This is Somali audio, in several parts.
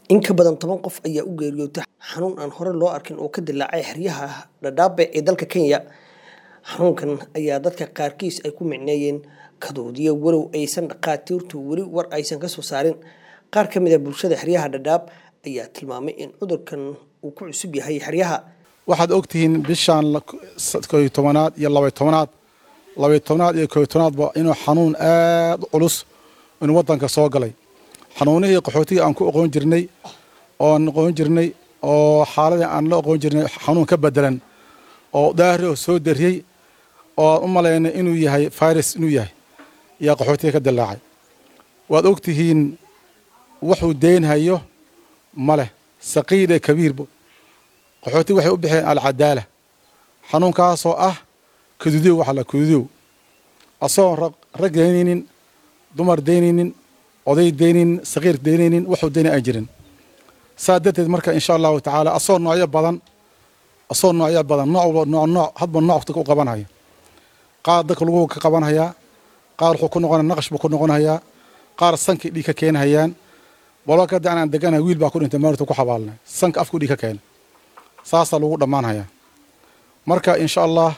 In ka badan toban qof ayaa u geeriyootay xanuun aan hore loo arkin oo ka dillaacay xeryaha Dadaab ee dalka Kenya. Xanuunkan ayaa dadka qaarkiis ay ku micneeyeen kadoodiye walow aysan dhakhaatiirtu weli war aysan ka soo saarin. Qaar ka mid ah bulshada xeryaha Dadaab ayaa tilmaamay in cudurkan uu ku cusub yahay xeryaha. waxaad ogtihiin bishaan koyo tobanaad iyo labay tobanaad labay tobanaad iyo koyo tobanaadba inuu xanuun aad u culus inuu waddanka soo galay xanuunihii qaxootiga aan ku oqoon jirnay oon oqoon jirnay oo xaaladii aan la oqoon jirnay xanuun ka bedelan oo daahri oo soo dariyey oo aan u malaynay inuu yahay virus inuu yahay yaa qaxootiga ka dillaacay waad ogtihiin wuxuu deynhayo ma leh saqiir ee kabiirbo qaxooti waxay u bixeen alcadaala xanuunkaasoo ah kadudow waxa la kadudow asagoon rag daynaynin dumar daynaynin oday daynaynin saqiir daynaynin wuxuu daynay aan jirin saa darteed marka insha allahu tacaala asagoo noocyo badan asagoo noocyo badan nooc walba nooc nooc hadba nooc dadka u qabanhaya qaar dadka lagu ka qabanhayaa qaar wuxuu ku noqonaya naqash buu ku noqonayaa qaar sankii dhiig ka keenhayaan walba kada aan deganahay wiil baa ku dhintay maalinta ku xabaalnay sanka afku dhiig ka keenay saasaa lagu dhammaanhayaa marka insha allah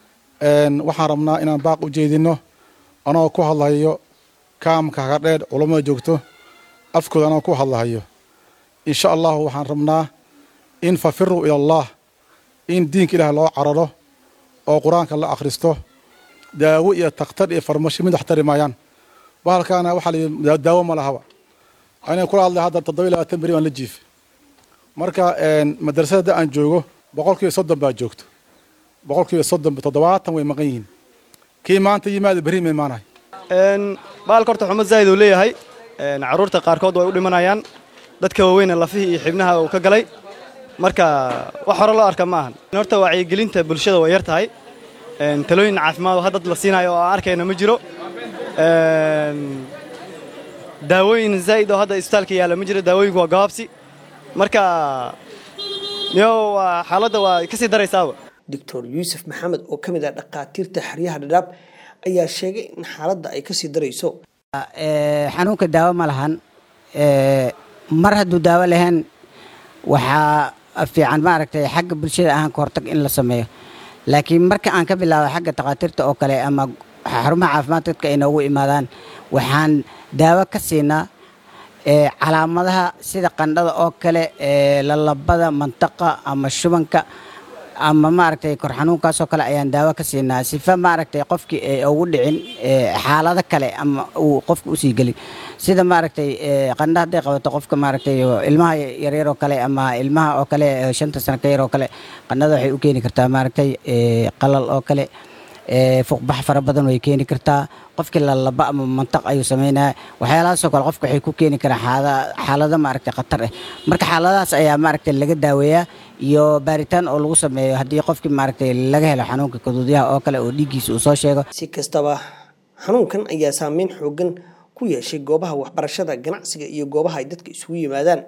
waxaan rabnaa inaan baaq u jeedino anagoo ku hadlahayo kaamka hagadheer culammada joogto afkooda anagoo ku hadlahayo insha allahu waxaan rabnaa in fafiruu ila allah in diinka ilaah loo cararo oo qur-aanka la akhristo daawo iyo takhtar iyo farmashi mid wax tari maayaan bahalkaana waxaa la daawo ma lahaba aniga kula hadlay hadda toddoba iyo labaatan beri baan la jiifay marka madrasadda aan joogo boqolkiiba soddon baa joogto boqolkiiba soddon toddobaatan way maqan yihiin kii maanta yimaada berri ma imaanahay baalka horta xumad zaa'id uu leeyahay carruurta qaarkood way u dhimanayaan dadka waaweyne lafihii iyo xibnaha uu ka galay marka wax hore loo arka ma ahan horta wacyigelinta bulshada way yar tahay talooyin caafimaad oo haddad la siinayo oo aan arkayna ma jiro daawooyin zaa'id oo hadda isbitaalka yaalla ma jiro daawooyinku waa gabaabsi marka yo waa xaaladda waa ka sii daraysaaba doctor yuusuf maxamed oo ka mid ah dhakhaatiirta xeryaha dhadhaab ayaa sheegay in xaaladda ay kasii darayso xanuunka daawo ma lahan mar hadduu daawo lahayn waxaa fiican maaragtay xagga bulshada ahaan ka hortag in la sameeyo laakiin marka aan ka bilaabo xagga takhaatiirta oo kale ama xarumaha caafimaad dadka ay noogu imaadaan waxaan daawo ka siinaa calaamadaha sida qandhada oo kale lalabada mantaqa ama shubanka ama maaragtay kor xanuunkaasoo kale ayaan daawo ka siinaa sifa maaragtay qofkii ay ugu dhicin xaalado kale ama uu qofka usii gelin sida maaragtay qandha hadday qabato qofka maaragtay ilmaha yaryar oo kale ama ilmaha oo kale shanta sano ka yar oo kale qandhada waxay u keeni kartaa maaragtay qalal oo kale fuuqbax fara badan way keeni kartaa qofkii lalaba ama mantaq ayuu sameynaya waxyaalahaasoo kale qofka waxay ku keeni karaan xaalado maaragtay khatar ah marka xaaladahaas ayaa maaragtay laga daaweeyaa iyo baaritaan oo lagu sameeyo haddii qofkii maaragtay laga helo xanuunka kaduudyaha oo kale oo dhiiggiisa uu soo sheego si kastaba xanuunkan ayaa saameyn xoogan ku yeeshay goobaha waxbarashada ganacsiga iyo goobaha ay dadka isugu yimaadaan